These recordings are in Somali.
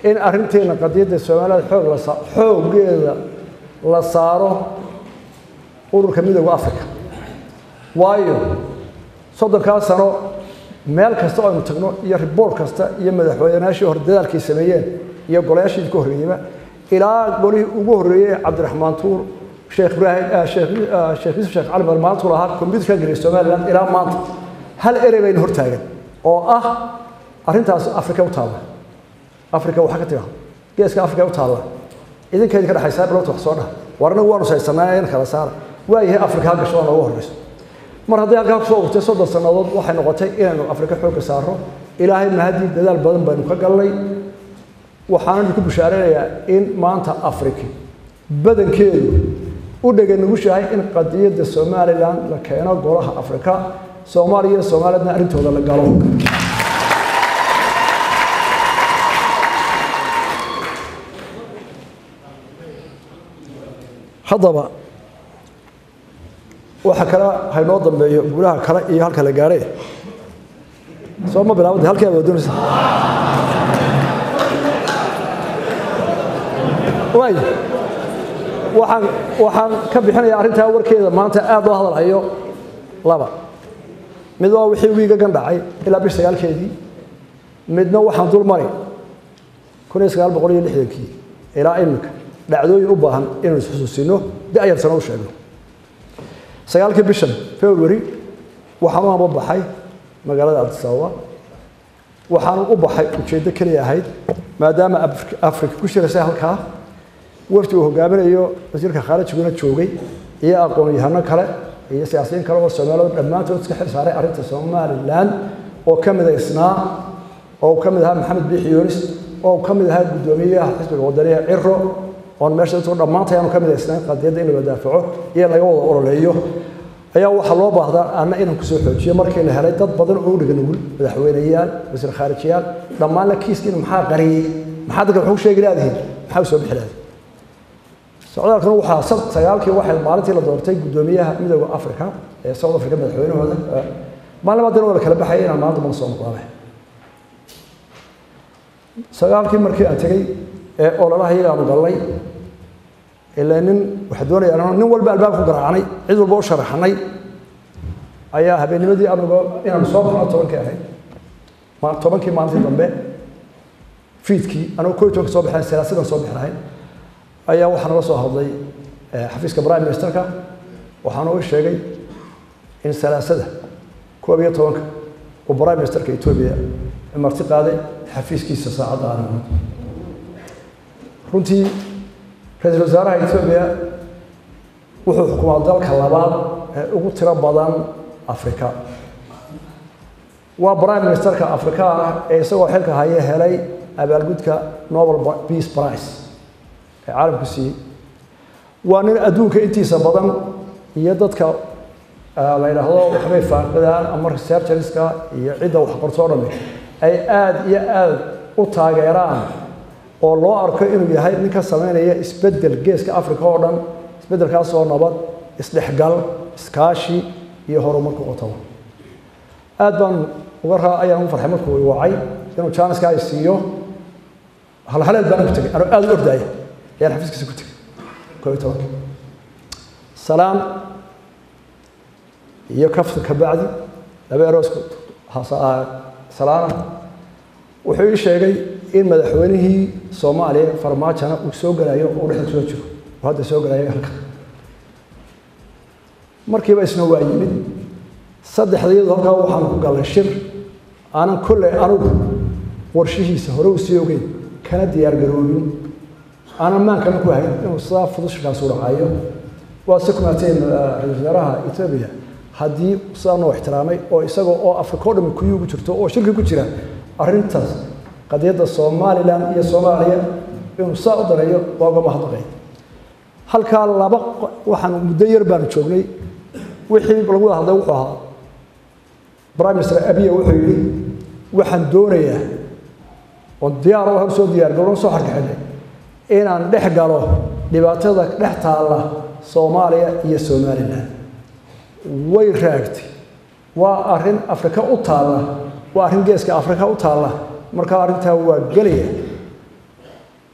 in arrinteena qadiyadda soomaalida xoog la saa xooggeeda la saaro ururka midooda africa waayo soddonkaa sano meel kasta oo aynu tagno iyo riboort kasta iyo madaxweynayaashii hore dadaalkay sameeyeen iyo golayaashii ka horreeyeyba ilaa golihii ugu horreeyey cabdiraxmaan tuur sheekh ibraahim sheekh sheekh yuusuf sheekh cali maanta lahaa computerka geliya somaliland ilaa maanta hal erey bayna hortaagan oo ah arrintaas afrika u taalla afrika waxaa ka tiraa geeska afrika u taalla idinkeedi ka dhexaysaa bilowta wax soo dhaha war anagu waanu saysanaa in kala saara waayahay afrika ha gasho waa noogu horreyso mar hadday halkaa kusoo urtay soddon sannadood waxay noqotay inaynu afrika xoogga saaro ilaahay mahadii dadaal badan baynu ka galnay waxaanan ku bushaaraynayaa in maanta afrika badankeedu u dhega nugushahay in qadiyadda somalilan la keeno golaha afrika soomaaliya iyo soomaaliyadna arrintooda la galo haddaba waxa kale haynoo dambeeyo guulaha kale iyo halka la gaaree soo ma bilaabada halkii aad doonaysa waay waxaan waxaan ka bixinayaa arrintaa warkeeda maanta aad loo hadal hayo laba mid waa wixii wiigagan dhacay ilaa bish sagaalkeedii midna waxaan dul mari kun iyo sagaal boqol iyo lixdankii ilaa iminka dhacdooyin u baahan inaynu isxusuusino da-yar sano u sheegno sagaalkii bishan february waxaan u hamba baxay magaalada addis ababa waxaan u baxay ujeeddo keliya ahayd maadaama afrika ku shiraysay halkaa wafdi uu hogaaminayo wasiirka khaarijiguna joogay iyo aqoon-yahano kale iyo siyaasiyiin kale oo soomaaliya dhammaantood iska xil saaray arrinta somalilan oo ka mid a isnaa oo ka mid ahaa maxamed biixi yunis oo ka mid ahaa guddoomiyaha xisbiga wadaniga ciro oon meesha dadku dhammaantay aanu ka mid aysnayn qadiyadda in la wadaafaco iyo laga wada ololeeyo ayaa waxaa loo baahdaa anna inaan kusoo xoojiyo markii la helay dad badan oo u dhiga nugul madaxweyneyaal wasiir khaarijiyaal dhammaanna kiiskiina maxaa qariyey maxaa dadka waxu sheegi laadihiin maxaa u soo bixi laadihin socdaalkan waxaa sagaalkii waxay maalintii la doortay guddoomiyaha midooda africa ee south africa madaxweynahooda maalin baadina waa la kala baxayay inaan maanta mana soo noqdaane sagaalkii markii aan tegey ee ololaha iyagaanu gallay ilaa nin waxaa doonaya nin walba albaab ku garaacnay cid walba u sharaxnay ayaa habeennimadii anuga inaanu soo baxno tobankii ahayd tobankii maalintii dambe fiidkii anugu koo iyo tobanka soo baxnayn salaasidan soo bixi lahayn ayaa waxaa nala soo hadlay xafiiska prime ministerka waxaana u sheegay in salaasada koob iyo tobanka uu prime ministerka etoobiya marti qaaday xafiiskiisa saacadda aanimad runtii ra-iisul wasaaraha etoobiya wuxuu xukumaa dalka labaad ee ugu tiro badan afrika waa prime ministerka afrika ah ee isagoo xilka haya helay abaalgudka nobel peace price ee caalamku siiyey waa nin adduunka intiisa badan iyo dadka la yidhaahdo waxbay faaqidaan ama researcherska iyo cidda wax qortoo dhami ay aada iyo aada u taageeraan oo loo arko inuu yahay nin ka samaynaya isbeddel geeska africa oo dhan isbeddelkaasoo nabad isdhexgal iskaashi iyo horumarka qotaba aad baan uga raa ayaan u farxay markuu i wacay inuu jaaniska ay siiyo halhaleed baan ku tegay anuu aada u ordaaya ayaan xafiiskiisa ku tegay koo iyo tobanka salaam iyo kafta ka bacdi laba eroosku salaana wuxuu ii sheegay in madaxweynihii soomaaliya farmaajona uu soo gelayo uu dhexda kusoo jiro uu hadda soo gelayo halka markiiba isna waa yimid saddexdayadu halkaa waxaanu ku gallay shir aanan kolley anugu warshihiisa hore u sii ogeyn kana diyaar garoobin aanan maankana ku hayn inuu sidaa fudud shirkaasu dhacayo waa si kumaateen ra-isul wasaaraha etoobiya haddii sidaa noo ixtiraamay oo isagoo oo afrika o dhami kuyii ugu jirto oo shirki ku jira arrintaas qadiyadda somalilan iyo soomaaliya inuu saa u dareeyo waa uga mahadnaqay halkaa laba waxaan muddo yar baanu joognay wixii lagu wada hadlay wuxuu ahaa prime minister abiya wuxuu yidhi waxaan doonayaa oon diyaar u soo diyaar garoon soo xarkaxinay inaan dhex galo dhibaatada dhex taalla soomaaliya iyo somalilan way raagtay waa arrin afrika u taalla waa arrin geeska afrika u taalla markaa arrintaa waa gelaya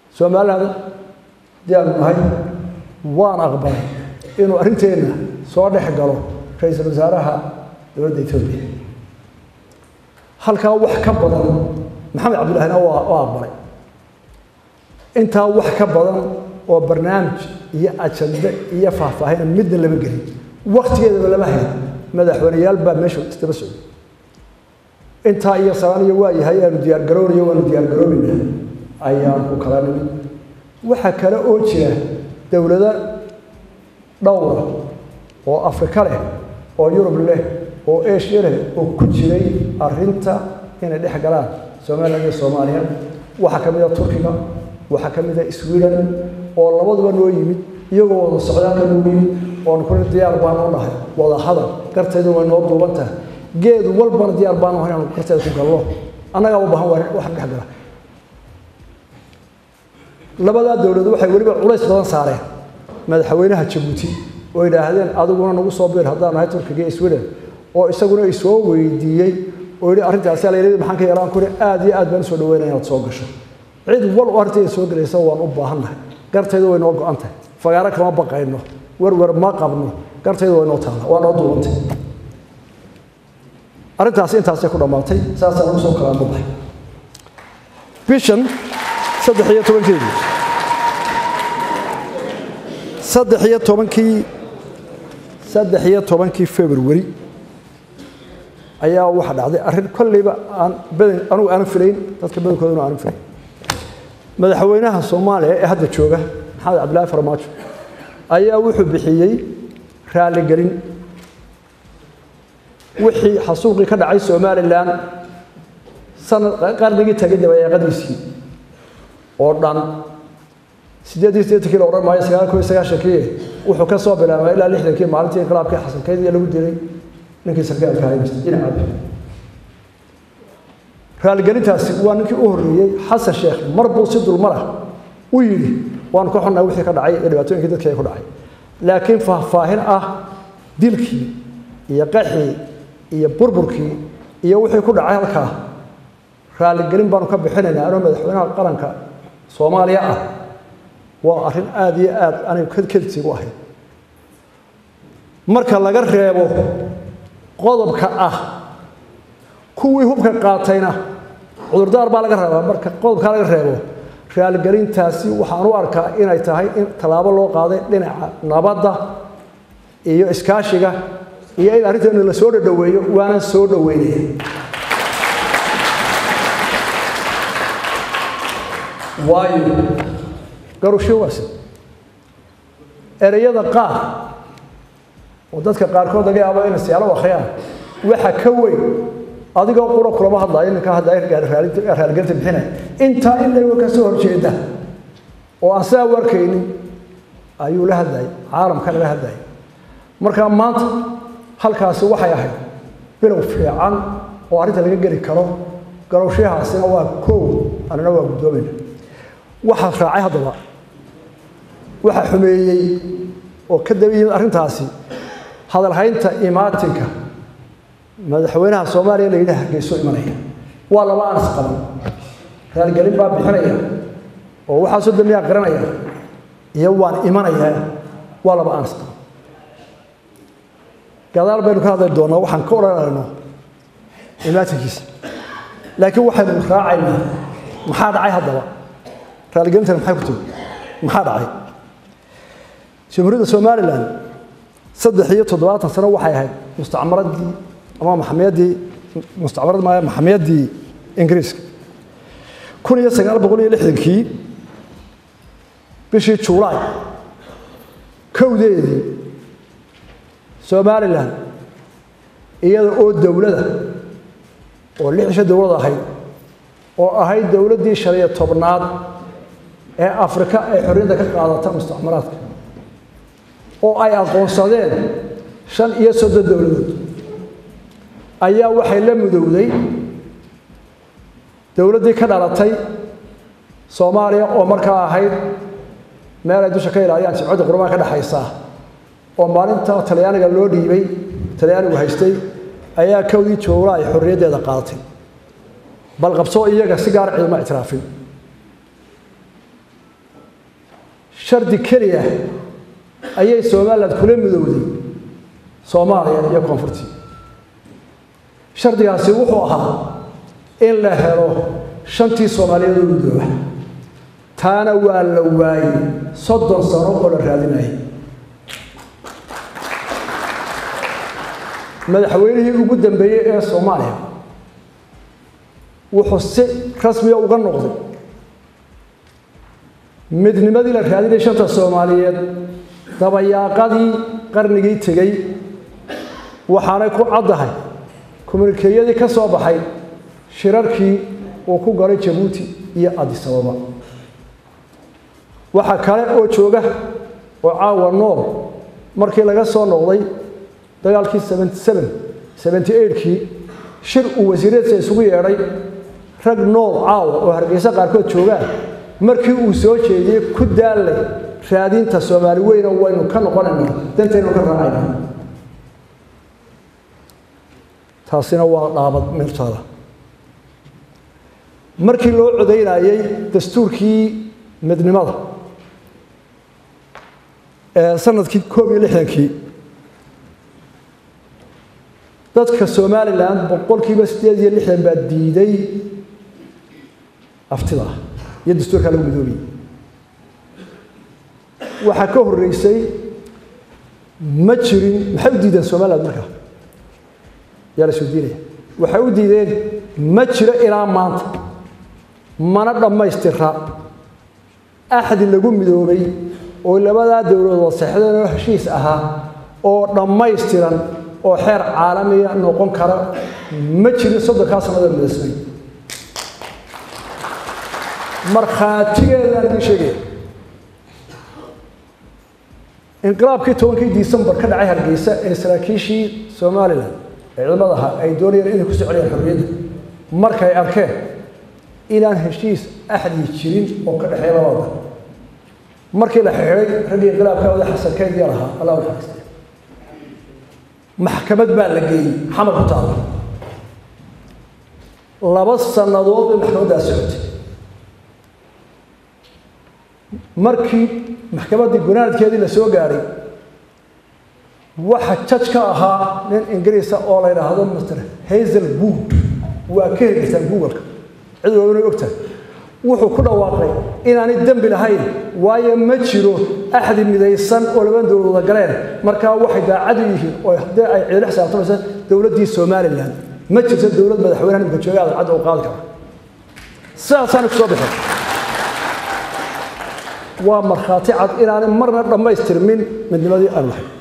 somaliland haddii aanu nahay waan aqbalay inuu arrinteenna soo dhex galo ra-iisul wasaaraha dowladda etoobiya halkaa wax ka badan maxamed cabdullaahina waa aqbalay intaa wax ka badan oo barnaamij iyo ajande iyo faahfaahina midna lama gelin waktigeedaba lama hayn madaxweyneyaal baa meesha daba socday intaa iyo sabaaniyo waa yahay aanu diyaargaroonayo waanu diyaargaroonayna ayaan ku kala nimid waxaa kale oo jira dowlado dhowra oo afrika leh oo yurub leh oo asia leh oo ku jiray arrinta inay dhex galaan somaliland iyo soomaaliya waxaa ka mid a turkiga waxaa ka mid a sweden oo labaduba noo yimid iyagoo wada socdaalka noo yimid oon kuli diyaar baanu nahay wada hadal garteedu way noo duuban tahay geed walbana diyaar baanu nahay inaanu garteeda ku gallo annagaa u baahan waa wax dhex gala labadaa dowladood waxay weliba culays badan saareen madaxweynaha jabuuti oo yidhaahdeen adiguna nagu soo biir haddaan nahay turkiga iyo sweden oo isaguna isoo weydiiyey oo yidhi arrintaasi alayidhi maxaan ka yeelaan kuri aad iyo aad baan usoo dhaweynaya inaad soo gasho cid wal oo arrinteeda soo gelaysa waan u baahannahay gartaydu way noo go-an tahay fagaaro kama baqayno werwer ma qabno gartaydu way noo taalla waa noo duubantay arrintaasi intaasay ku dhammaatay saasaan ugu soo kalaama baxay bishan saddex iyo tobankeedii saddex iyo tobankii saddex iyo tobankii february ayaa waxa dhacday arrin kolleyba aan badan anugu aanan filayn dadka badankoodana aanan filayn madaxweynaha soomaaliya ee hadda jooga maxamed cabdillaahi farmaajo ayaa wuxuu bixiyey raaligelin wixii xasuuqii ka dhacay somalilan sanad qarnigii tagay dabayaaqadiisii oo dhan sideed iyo siddeetankii la odhan maayo sagaal koo iyo sagaashankii wuxuu ka soo bilaabay ilaa lixdankii maalintii inqilaabkii xasankeyd iyo lagu dilay ninkii sarkaalka ahay dhinaca raaligelintaasi waa ninkii u horreeyey xasan sheekh mar buu si dulmarah u yidhi waanu ka xunnahay wixii ka dhacay iyo dhibaatooyinkii dadkii ay ku dhacay laakiin faahfaahin ah dilkii iyo qaxii iyo burburkii iyo wixii ku dhacay halkaa raaligelin baanu ka bixinaynaa anoo madaxweynaha qaranka soomaaliya ah waa arrin aada iyo aad anigu kedsigu ahayd marka laga reebo qodobka ah kuwii hubka qaatayna cudurdaar baa laga rabaa marka qodobkaa laga reebo raaligelintaasi waxaan u arkaa inay tahay in tallaabo loo qaaday dhinaca nabadda iyo iskaashiga iyo in arrinteenu la soo dhadhoweeyo waana soo dhoweynaya waayo garusho waase ereyada qaar oo dadka qaarkood laga yaabo inay siyaalo akhriyaan waxa ka weyn adigoo qura kulama hadlaayo ninka hadlaya raaligelinta bixinaya intaa in layga ka soo horjeeda oo aan sidaa u arkaynin ayuu la hadlayay caalamkana la hadlayay marka maanta halkaasi waxay ahayd bilow fiican oo arrinta laga geli karo garowshahaasina waa koow annana waa guddoomayna waxaa raacay haddaba waxaa xumeeyey oo ka daba yimid arrintaasi hadalhaynta imaatinka madaxweynaha soomaaliya la yidhi hargeyso imanaya waa laba aan isqaban raaligelin baa bixinaya oo waxaasoo dambiyaa qiranaya iyo waan imanayaa waa laba aan isqaban gadaal baynu ka hadli doonaa waxaan ka odhanayno imaatinkiisa laakiin waxaynu raacaynaa maxaa dhacay haddaba raaligelintani maxay ku timi maxaa dhacay jamhuuriyadda somalilan saddex iyo toddobaatan sano waxay ahayd mustacmaradii ama maxamiyaddii mustacmarad maaya maxamiyaddii ingiriiska kun iyo sagaal boqol iyo lixdankii bishii juulaay kowdeedii somalilan iyada oo dowlada oo lix isha dowlad ahayd oo ahayd dowladdii shan iyo tobnaad ee afrika ay xorriyadda ka qaadata mustacmaraadka oo ay aqoonsadeen shan iyo soddon dowladood ayaa waxay la mudowday dowladdii ka dhalatay soomaaliya oo markaa ahayd meel ay dusha ka ilaaliyaan jimcadda qurmaan ka dhexaysa oo maalinta talyaaniga loo dhiibay talyaanigu haystay ayaa kowdii joogla ay xorriyaddeeda qaadatay bal qabsoo iyaga si gaar ciidama ictiraafin shardi keliya ayay somalilan kula midowday soomaaliya iyo koonfurtii shardigaasi wuxuu ahaa in la helo shantii soomaaliyeed oo midooba taana waa la waayey soddon sano oo la raadinayay madaxweynihii ugu dambeeyey ee soomaaliya wuxuu si rasmiya uga noqday midnimadii la raadinayay shanta soomaaliyeed dabayaaqadii qarnigii tegey waxaanay ku caddahay kommunikeeyadii ka soo baxay shirarkii uu ku galay jabuuti iyo adisababa waxaa kale oo jooga oo caawa nool markii laga soo noqday dagaalkii kii shir uu wasiiradsa isugu yeedhay rag nool caawa oo hargeysa qaarkood joogaan markii uu soo jeediyey ku daallay raadinta soomaali weyna waynu ka noqonayna dantaynu ka raacayna taasina waa dhaabad meeltaada markii loo codaynayey dastuurkii midnimada ee sanadkii koob iyo lixdankii dadka somalilan boqolkiiba siddeed iyo lixdan baa diiday aftida iyo dastuurkaa lagu midoobiyey waxaa ka horreysay ma jirin maxay u diideen somaliland markaa yaa la soo diinaya waxay u diideen ma jiro ilaa maanta mana dhammaystira axdi lagu midoobay oo labadaa dowladood seexdeen oo heshiis ahaa oo dhammaystiran oo xeer caalamiya noqon kara ma jirin soddonkaa sannadood midaysnay markhaatigeedaan idin sheegaya inqilaabkii tobankii disembar ka dhacay hargeysa ee saraakiishii somalilan ee ciidamada ahaa ay doonayeen inay ku soo celiyaan xorriyadda markay arkeen inaan heshiis axdi jirin oo ka dhexeeya labada markii la xidhay raggii inqilaabka wada xasan kaydya lahaa allah u naxariistay maxkamad baa la geeyey xamar ku taala laba sannadood bay maxkamaddaas socotay markii maxkamaddii gunaanadkeedii la soo gaadhay waxa jaj ka ahaa nin ingiriisa oo la yidhaahdo mr hazel wood waa ka heliysaan googleka cid walba inay ogtahay wuxuu ku dhawaaqay inaanay dembi lahayn waayo ma jiro axdi midaysan oo laban dowladooda galeen markaa waxay daacadu yihiin oo haddii ay ciidla xisaabtamaysa dowladdii somalilan ma jirto dowlad madaxweynaha nimka jooga adan cadda u qaadi kara sidaasaana ku soo bixin waa markhaati cad inaanay marna dhammaystirmin midnimadii aan lahayn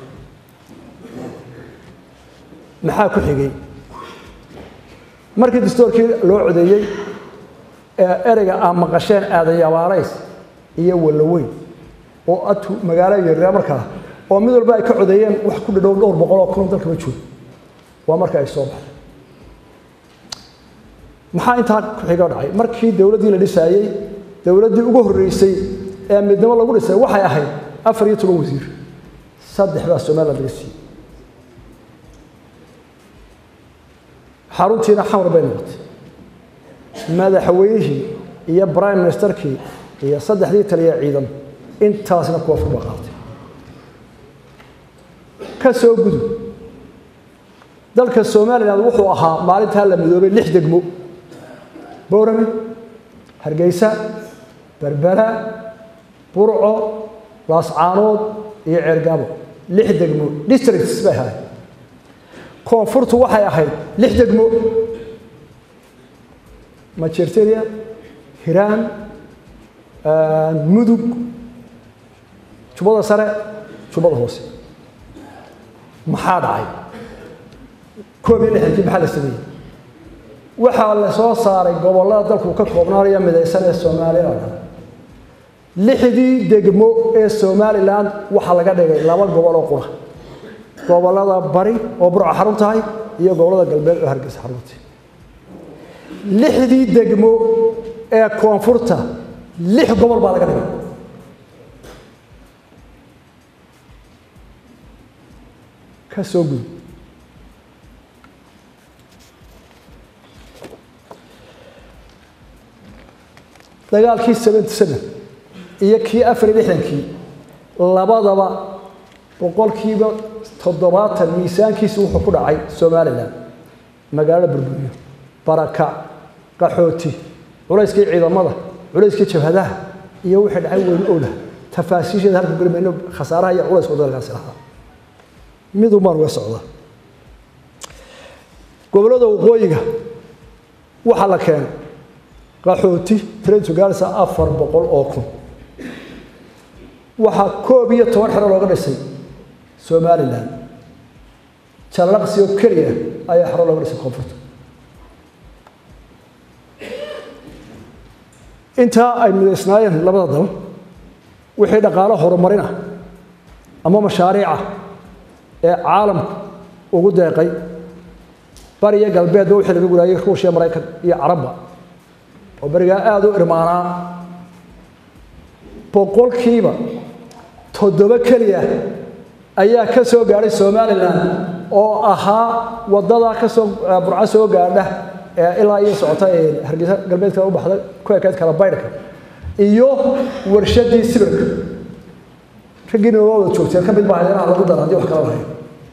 maxaa ku xigay markii dastoorkii loo codeeyey ee ereyga aan maqasheen aadayabaalays iyo wallaweyn oo atu magaalo yaryar markaa oo mid walba ay ka codeeyeen wax ku dhadhow dhowr boqol oo kun dalkaba joogo waa marka ay soo baxday maxaa intaa ku xiga dhacay markii dowladdii la dhisaayey dowladdii ugu horreysay ee midnimo lagu dhisay waxay ahayd afar iyo toban wasiir saddex baa somaliland laga siiyey xaruntiina xamar bay noqotay madaxweynihii iyo prime ministerkii iyo saddexdii taliya ciidan intaasna kuwa furba qaatay ka soo gudub dalka somaliland wuxuu ahaa maalintaa la midoobay lix degmo boorame hargeysa berbera burco laascaanood iyo ceergaabo lix degmo districts bay ahayd koonfurtu waxay ahayd lix degmo majerteria hiraan mudug jubbada sare jubbada hoose maxaa dhacay koob iyo lixdankii maxaa la sameeyey waxaa la soo saaray gobollada dalku ka koobnaanaya midaysan ee somaliland lixdii degmo ee somalilan waxaa laga dhigay laba gobol oo qura gobollada bari oo burca xarun tahay iyo gobollada galbeed oo hargeysa xarunta lixdii degmo ee koonfurta lix gobol baa laga dhigay ka soo gud dagaalkii seventy seven iyo kii afar iyo lixdankii labadaba boqolkiiba toddobaatan miisaankiisa wuxuu ku dhacay somalilan magaalada burburiyo barakac qaxooti culayskii ciidamada culayskii jabhadaha iyo wixii dhacay weyn owdah tafaasiisheeda halka gelimayno khasaaraha iyo culayska dalkaasi lahaa midun baan uga socda gobollada waqooyiga waxaa la keenay qaxooti trento gaarisa afar boqol oo kun waxaa koob iyo toban xero looga dhisay somalilan jallaqsi oo keliya ayaa xero looga dhisay koonfurta intaa ay midaysnaayeen labada dal wixii dhaqaalo horumarin ah ama mashaariica ee caalamku ugu deeqay bariya galbeedba wixii laga guraayay ruushya maraykan iyo carabba oo berigaa aada u irmaanaa boqolkiiba toddoba keliya ayaa ka soo gaadhay somalilan oo ahaa waddadaa ka soo burco soo gaadha ee ilaa iyo socota ee hargeysa galbeedka u baxda ku ekeyd kala baydhka iyo warshadii sibirka raggiina waa wada joogteen ka mid baa hadeeraha lagu dara haddii wax kala lahayn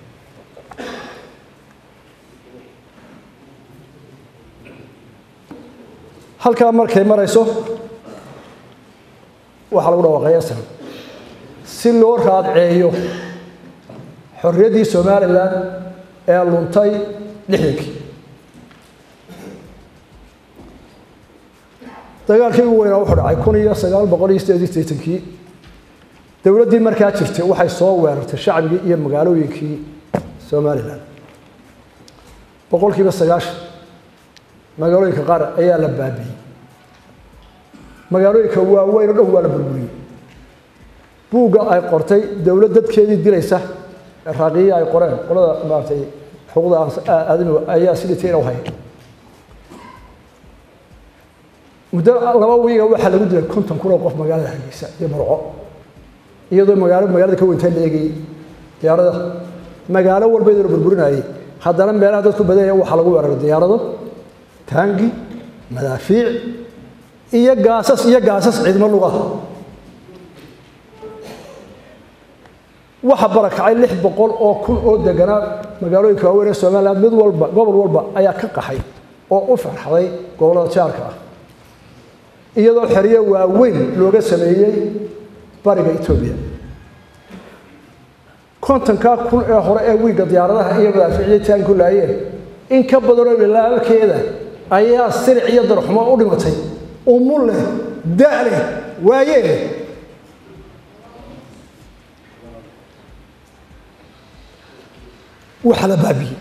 halkaa markay marayso waxaa lagu dhawaaqay asal si loo raadceeyo xorriyaddii somalilan ee luntay lixdankii dagaalkii ugu weynaa wuxuu dhacay kun iyo sagaal boqol iyo sideed iyo siddeetankii dowladdii markaa jirtay waxay soo weerartay shacbigii iyo magaalooyinkii somalilan boqolkiiba sagaashan magaalooyinka qaar ayaa la baabi'iyey magaalooyinka waaweyn oo dhan waa la burburiyey buugga ay qortay dowlad dadkeedii dilaysa raaqiya ay qoreen qolada maaragtay xuquuqda aadamiga ayaa siditiina u hayay muddo laba wiiga waxaa lagu dilay konton kun oo qof magaalada hargeysa iyo marco iyadoo magaalo magaalada ka weyntaa la eegayey diyaarada magaalo walba iyadoo la burburinayay haddana meelaha dadku badanya waxaa lagu weeraray diyaarado taangi madaafiic iyo gaasas iyo gaasas ciidmo lugaha waxa barakacay lix boqol oo kun oo deganaa magaalooyinka waaweyn ee somaliland mid walba gobol walba ayaa ka qaxay oo u farxaday gobollada jaarka ah iyadoo xeryo waaweyn looga sameeyey bariga etoobiya kontonkaa kun ee hore ee wiigga diyaaradaha iyo madaafiicyo taanku laayeen in ka badanoo bilaalkeeda ayaa silic iyo darxumo u dhimatay umu leh da' leh waayee leh waxaa la baabiyey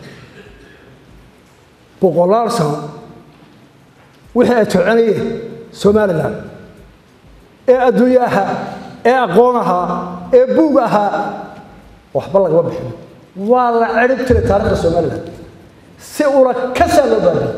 boqolaal sano wixii ay toconayeen somalilan ee adduunye ahaa ee aqoon ahaa ee buug ahaa waxba lagama bixin waa la cirib tiray taarikhda somalilan si ula kasaa loo baabiyey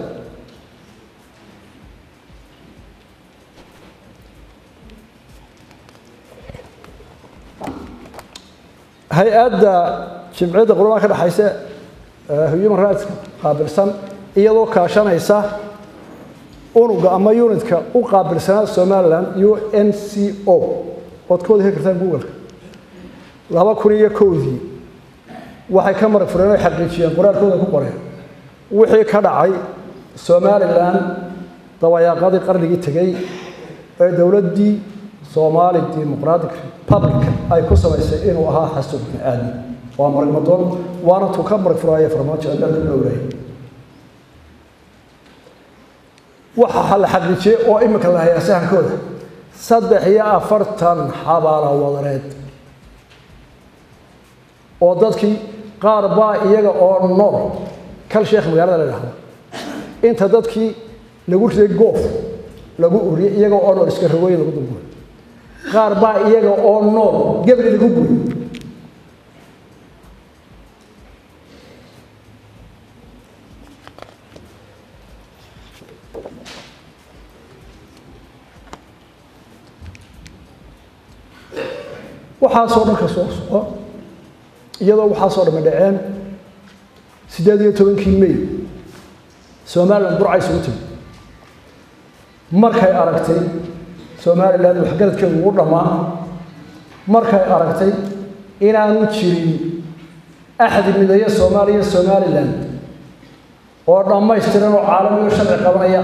hay-adda jimciyadda qurbaha ka dhexaysa human rights qaabilsan iyadoo kaashanaysa unuga ama unitka u qaabilsanaa somalilan u n c o ood ka wada heli kartaan googleka laba kun iyo kowdii waxay ka marag fureen oy xaqiijiyeen qoraalkooda ku qoreen wixii ka dhacay somalilan dabayaaqadii qarnigii tegey ee dowladdii soomaali dimuqratic republic ay ku samaysay inuu ahaa xasuub bini aadam waa marag madoon waana tuu ka marag furaaya farmaajo adaalka dhowraya waxa la xaqiijiyey oo imika la hayaa sahankooda saddex iyo afartan xabaala wadareed oo dadkii qaar baa iyaga oo nool kal sheekh magaalada la dhahdo inta dadkii lagu riday goof lagu uriyey iyaga oo nool iska rogooyin lagu dulguray qaar baa iyaga oo nool gebri lagu guray waxaasoo dhan ka soo soco iyadoo waxaasoo dhami dhaceen siddeed iyo tobankii may somalilan burca isugu timi markay aragtay somalilan waxgaradkeedu ugu dhammaa markay aragtay inaanu jirin axdi mideeya soomaaliya somalilan oo dhammaystiran oo caalamiyo sharci qabanaya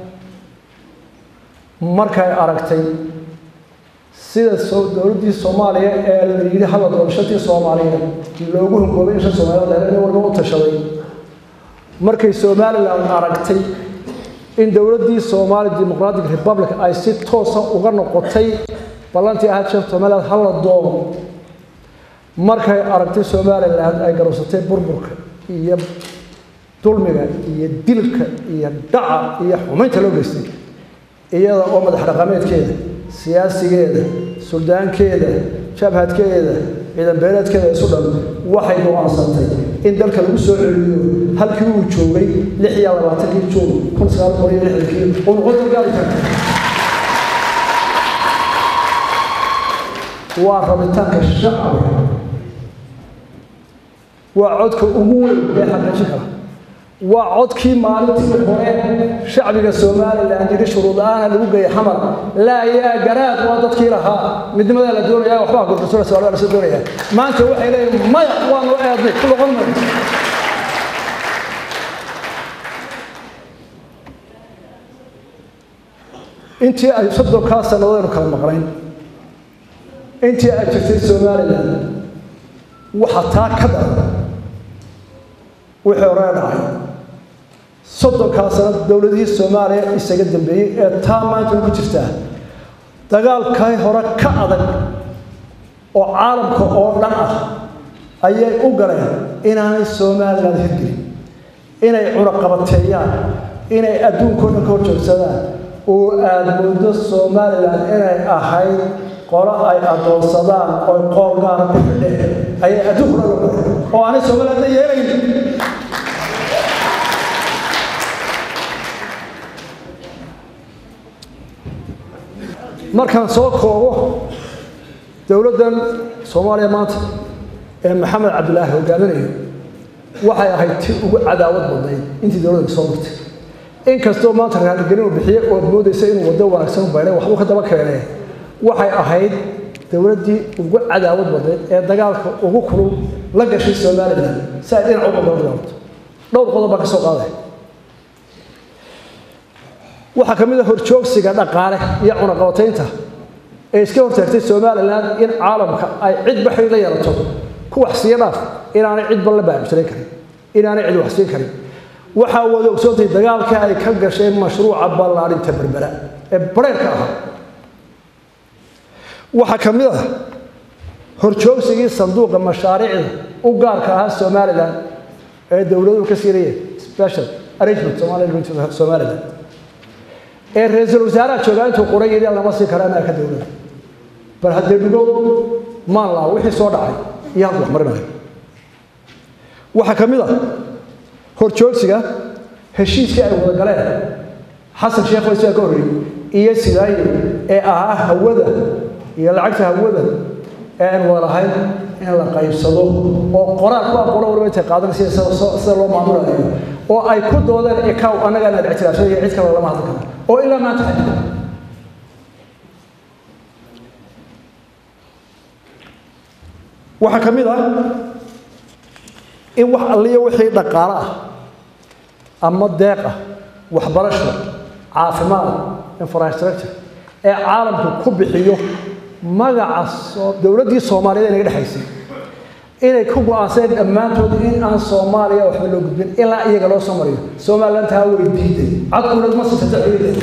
markay aragtay sida dowladdii soomaaliya ee la yidhi hadla doorashatii soomaaliyeed loogu hungoobay in shan soomaaliyad nin walba u tashaday markay somalilan aragtay in dowladdii somali democratic republic ay si toosa uga noqotay ballantii ahayd shan somaliland hala doomo markay aragtay somalilan ay garowsatay burburka iyo dulmiga iyo dilka iyo dhaca iyo xumaynta loo geystay iyada oo madax dhaqameedkeeda siyaasigeeda suldaankeeda jabhadkeeda ciidan beeleedkeeda isu dhan waxay go-aansantay in dalka lagu soo celiyo halkii uu joogay lix iyo labaatankii juun kun sagaal boqol iyo lixdankii uu noqon gaari karta waa rabitaanka shacbiga waa codka ugu weyn ee xaqiijin kara waa codkii maalintii hore shacbiga somalilan yidhi shuruud la-aana lagu geeyay xamar laa yaa garaad waa dadkii lahaa midnimadaa la doonaya waxbaa gurgursola soomaaliya lasoo doonaya maanta waxay leeyihin maya waa noo eednay ku noqon mayo intii ay soddonkaa sannadoodaynu kala maqnayn intii ay jirtay somalilan waxa taa ka daran wixii hore dhacay soddonkaa sanad dowladihii soomaaliya isaga dambeeyey ee taa maanta ku jirtaa dagaalkay hore ka adag oo caalamka oo dhan ah ayay u galeen inaanay somalilan hirgelin inay cunaqabateeyaan inay adduunkao dhan ka hor joogsadaan oo aada moodo somalilan inay ahayd qolo ay addoonsadaan oy qool gaara ku xidheen ayay adduunku dhan uga oo aanay somalilandna yeelayn markaan soo koobo dowladdan soomaaliya maanta ee maxamed cabdilaahi hogaaminayo waxay ahayd ti ugu cadaawad badnayd intii dowladdan soo martay inkastoo maanta raaligelin uu bixiyey ood moodaysa inuu waddo wanaagsan u baydhay waxbuu ka daba keenee waxay ahayd dowladdii ugu cadaawad badnayd ee dagaalka ugu kulul la gashay somalilan si ay dhinac uga dagaalto dhowr qodob baa ka soo qaaday waxaa ka mid a horjoogsiga dhaqaale iyo cunaqabataynta ee iska hortaagtay somalilan in caalamka ay cid baxay la yeelato ku wax siiya dhaaf inaanay cid ban la baabjirayn karin inaanay cid wax siin karin waxaa wada ogsoontay dagaalka ay ka gasheen mashruuca ballaarinta berbera ee bareerka ahaa waxaa ka mid ah horjoogsigii sanduuqa mashaariicda u gaarka ahaa somalilan ee dowladuhu ka siinayeen special arrangement somaliland ee ra-iisul wasaaraha joogaa intuu qoray yidhi lama sii kara anaa ka dowlada bal haddee dhigo maanlaa wixii soo dhacay iyo halku wax marinayo waxaa ka mid ah horjoogsiga heshiiskii ay wada galeen xasan sheekh waysaa ka horreeyey iyo sidaayo ee ahaa hawada iyo lacagta hawada ee aan wada lahayn in la qaybsado oo qoraal ku aqoona waliba intay qaadanaysa sida loo maamulayo oo ay ku doodeen ikaw annagaa inaad ictiraafsan iyo cid kale lama hadli karo oo ilaa maanta xaj waxaa ka mid ah in wax alliya wixii dhaqaale ah ama deeq ah waxbarasho caafimaad infrastructure ee caalamku ku bixiyo magaca dowladdii soomaaliyeed ee naga dhexaysay inay ku go-aanseen dhammaantood in aan soomaaliya waxba loo gudbin ilaa iyaga loo soo mariyo somaliland taa way diiday cadkuna ma siisata ciidan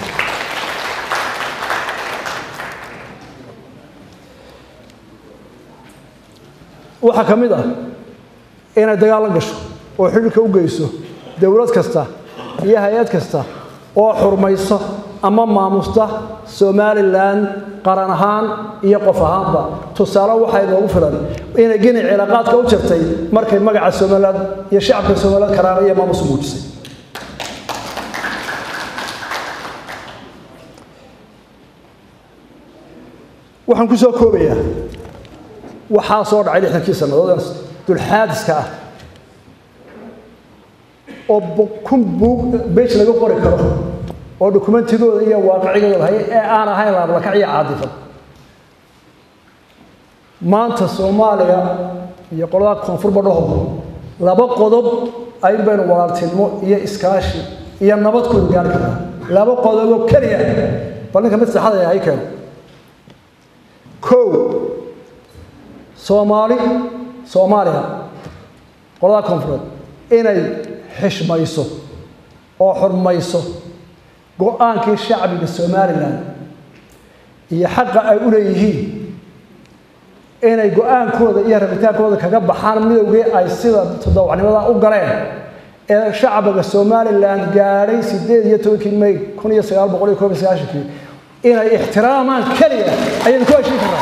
waxaa ka mid ah inay dagaal la gasho oo xidhiirka u geyso dowlad kasta iyo hay-ad kasta oo xurmayso ama maamusta somalilan qaran ahaan iyo qof ahaanba tusaale waxaa inoogu filan inay gini cilaaqaadka u jirtay markay magaca somaliland iyo shacabka somaliland karaana iyo maamus muujisay waxaan ku soo koobayaa waxaa soo dhacay lixdankii sannadood dulxaadiska ah oo kun buug bej laga qori karo oo dokumentigooda iyo waaqicigooda lahay ee aan ahayn laablakac iyo caadifad maanta soomaaliya iyo qolada koonfurba dhaho laba qodob ayun baynu walaaltinimo iyo iskaashi iyo nabadkooda gaari karnaa laba qodoboo keliya bal ninka mid saxada hay keeno kow soomaali soomaaliya qolada koonfureed inay xishmayso oo xurmayso go-aankii shacbiga somalilan iyo xaqa ay u leeyihiin inay go-aankooda iyo rabitaankooda kaga baxaan midowgii ay sida todobacnimada u galeen ee shacbiga somalilan gaadhay sideed iyo tobankii may kun iyo sagaal boqol iyo koob iyo sagaashankii inay ixtiraamaan keliya ayaynu ku heshiin karnaa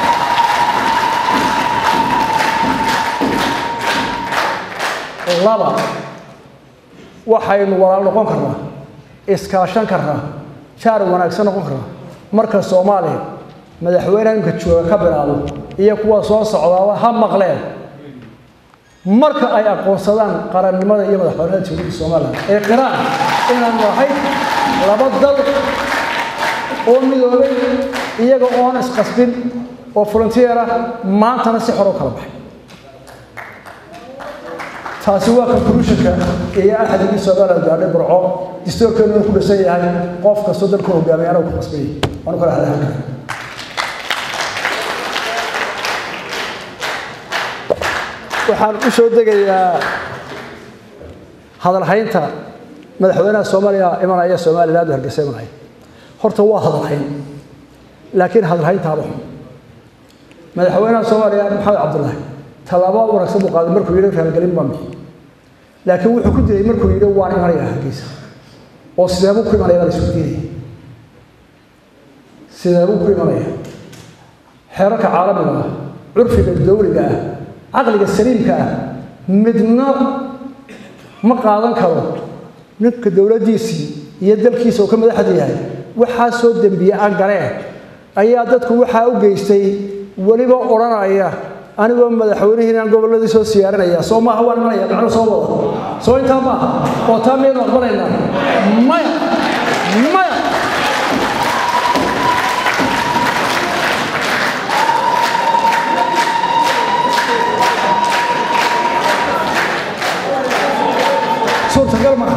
laba waxaynu walaal noqon karnaa iskaashan karnaa jaar wanaagsan noqon karnaa marka soomaaliya madaxweyneha imka jooga ka bilaabo iyo kuwa soo socdaaba ha maqleen marka ay aqoonsadaan qarannimada iyo madaxweynada dowladda somalilan ee qiraan inaan nahay laba dal oo midoobay iyaga oon isqasbin oo volunteer ah maantana si xor u kala baxay taasi waa conclusionka iyo axdigii somaliland gaadhay burco distoorkeenu ku dhisan yahay qof kastoo dalku hogaamiya anagu ku qasbay waanu kala hadlahan kara waxaan u soo degayaa hadalhaynta madaxweynaha soomaaliya imanaya somaliland oo hargeysa imanaya horta waa hadalhayn laakiin hadalhayntaaba xun madaxweynaha soomaaliya maxamed cabdullaahi tallaabo wanaagsan buu qaaday markuu yidhi raalgelin baan bixi laakiin wuxuu ku dilay markuu yidhi waan imanaya hargeysa oo sideebuu ku imanaya baa la isku diinaya sideebuu ku imanaya xeerarka caalamiga ah curfiga dawliga ah caqliga saliimka ah midna ma qaadan karo ninka dowladdiisii iyo dalkiisa uu ka madaxda yahay waxaa soo dembiye aan galeen ayaa dadku waxaa u geystay weliba odhanaya anigoo madaxweynihiinaan gobolladii soo siyaarinaya soo maaha waan imanaya macnu soo wada soo intaa maaha oo taa miyaynu aqbalaynaa maya maya suurtagal maaha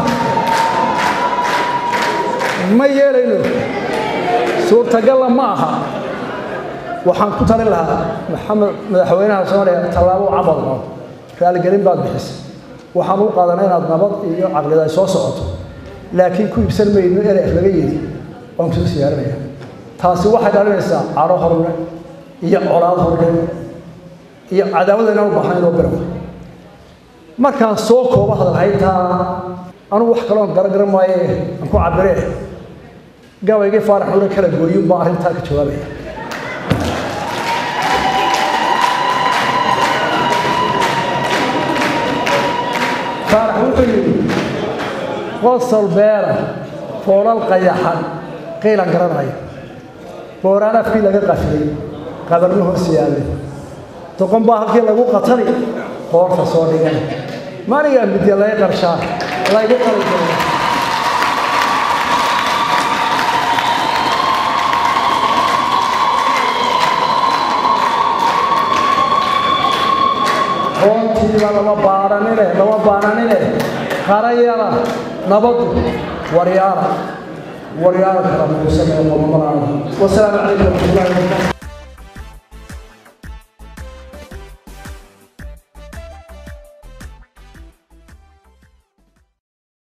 ma yeelayno suurtagalla ma aha waxaan ku talin lahaa maxamed madaxweynaha soomaaliya tallaabo camal oo raaligelin baad bixisay waxaan u qaadanay inaad nabad iyo caqlida ay soo socoto laakiin ku iibsan mayno eref laga yidhi waan kusoo siyaarinaya taasi waxay dhalinaysaa caro horle iyo colaad horle iyo cadaawada inaan u baahnayn oo birawa markaan soo koobo hadalhayntaa anugu wax kaloon garagaran maaye aan ku cabiree gabaygii faarax ule kala gooyin baa arrintaa ka jawaabaya faarax wuxuu yidhi qosol beera foolal qayaxan qiilan garanaya booraan afkii laga qafilay qabarno hoos yaallay doqon baa halkii lagu qatali qoorta soo dhigan manigaa midya laga qarshaa laygu qali karo hoontiiba lama baadhanine lama baananine qarayala nabadu waryaara waryaara kala muusamee qomamalaana wasalaamu calaykum waraxmatullahi wabarakatu